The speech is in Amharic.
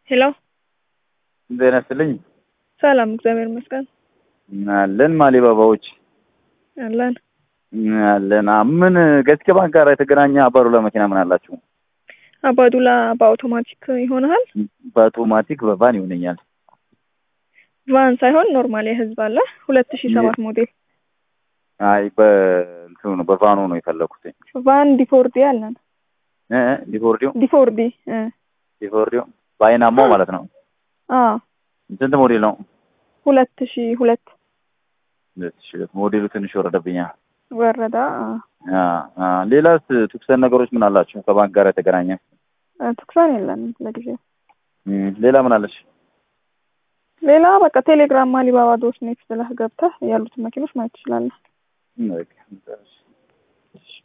ሄሎ ዜና ይስጥልኝ ሰላም፣ እግዚአብሔር ይመስገን አለን። ማሊባባዎች አለን። አለን። አ- ምን ገስኬ ባንክ ጋር የተገናኘ አባዱላ መኪና ምን አላችሁ? አባዱላ በአውቶማቲክ ይሆናል። በአውቶማቲክ በቫን ይሆነኛል። ቫን ሳይሆን ኖርማል የህዝብ አለ ሁለት ሺ ሰባት ሞዴል አይ በእንትኑ ነው በቫኑ ነው የፈለኩት። ቫን ዲፎርዲ አለን። እ እ ዲፎርዲዮ ዲፎርዲ እ ዲፎርዲዮ በአይናማው ማለት ነው። አ ስንት ሞዴል ነው? ሁለት ሺ ሁለት ሁለት ሺህ ሁለት ሞዴሉ ትንሽ ወረደብኛ። ወረዳ አ አ አ ሌላስ ትኩሰን ነገሮች ምን አላችሁ? ከባንክ ጋር የተገናኘ አ፣ ትኩሳን የለንም ለጊዜው። እም፣ ሌላ ምን አለች? ሌላ በቃ ቴሌግራም አሊባባ ዶት ኔት ብለህ ገብተህ ያሉትን መኪኖች ማየት ትችላለህ። በቃ